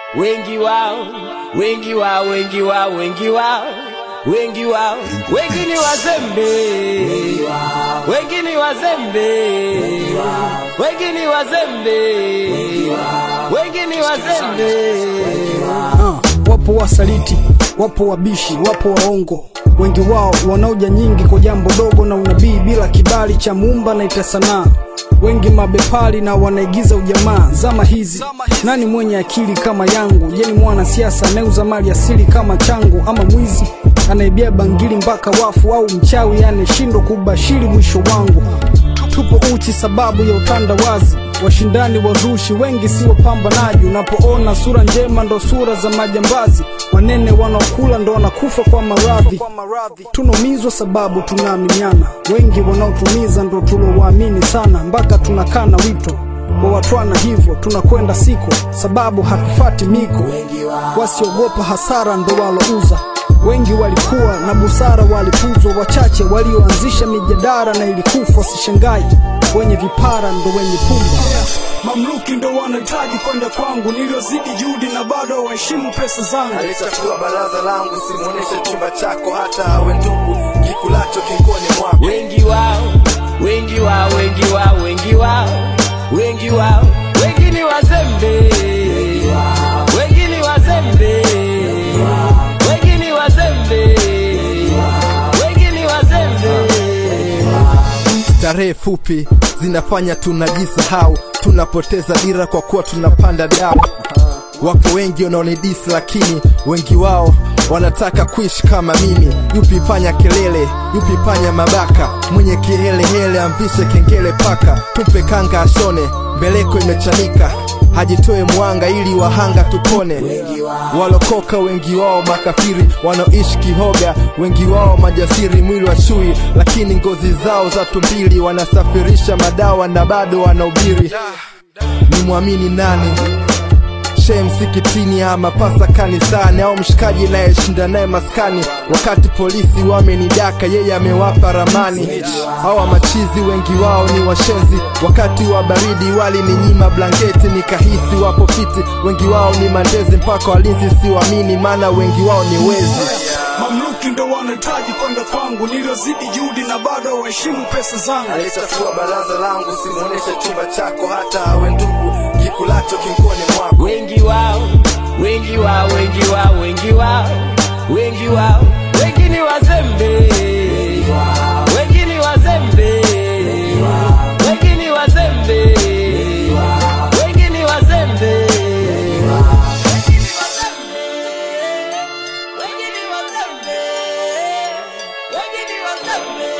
wengi wao, wengi wao, wengi wao, wengi wao, wengi wao, wengi ni wazembe, wengi ni wazembe, wengi ni wazembe, wengi ni wazembe. Ah, wapo wasaliti, wapo wabishi, wapo waongo, wengi wao wanaoja nyingi kwa jambo dogo na unabii bila kibali cha muumba na ita sanaa. Wengi mabepari na wanaigiza ujamaa. Zama hizi nani mwenye akili kama yangu? Je, ni mwanasiasa anayeuza mali asili kama changu, ama mwizi anaibia bangili mpaka wafu, au mchawi anayeshindwa kubashiri mwisho wangu? Tupo uchi sababu ya utandawazi, washindani wazushi wengi si wapambanaji. Unapoona sura njema ndo sura za majambazi, wanene wanaokula ndo wanakufa kwa maradhi. Tunaumizwa sababu tunaaminiana, wengi wanaotumiza ndo tulowaamini sana, mpaka tunakana wito kwa watwana, hivyo tunakwenda siko sababu hatufati miko. Wasiogopa hasara ndo walouza wengi walikuwa na busara, walipuzwa wachache walioanzisha mijadara na ilikufa. Wasishangai wenye vipara ndo wenye pumba. Mamluki ndo wanahitaji kwenda kwangu, niliozidi juhudi na bado waheshimu pesa zangu. Alichafua baraza langu, simuoneshe chumba chako, hata awe ndugu kikulacho kinkoni mwako. wengi wao, wengi wao, wengi wao, wengi wao, wengi wao, wengi ni wazembe, wengi ni wazembe, wengi ni wazembe, wengi ni wazembe. Starehe fupi zinafanya tunajisahau, tunapoteza dira kwa kuwa tunapanda dau. Wapo wengi wanaonidisi, lakini wengi wao wanataka kuishi kama mimi. Yupi panya kelele, yupi panya mabaka, mwenye kihelehele amvishe kengele paka, tupe kanga ashone, mbeleko imechanika hajitoe mwanga ili wahanga tupone. Walokoka wengi wao makafiri, wanaoishi kihoga, wengi wao majasiri, mwili wa chui, lakini ngozi zao za tumbili, wanasafirisha madawa na bado wanahubiri. Ni mwamini nani? Shehe msikitini ama pasa kanisani au mshikaji nayeshinda naye maskani, wakati polisi wamenidaka, yeye amewapa ramani. Hawa machizi wengi wao ni washenzi, wakati wa baridi walininyima blanketi, nikahisi wapo fiti. Wengi wao ni mandezi, mpaka walinzi siwamini, maana wengi wao ni wezi. Mamluki ndo wanahitaji kwenda kwangu, niliozidi juhudi na bado waheshimu pesa zangu. Alichafua baraza langu, simuoneshe chumba chako, hata awe ndugu kikulacho kinkoni mwako. wengi wao, wengi wao, wengi wao, wengi wao, wengi wao, wengi ni wazembe, wengi ni wazembe, wengi ni wazembe, wengi ni wazembe. Wengi ni wazembe, wengi ni wazembe.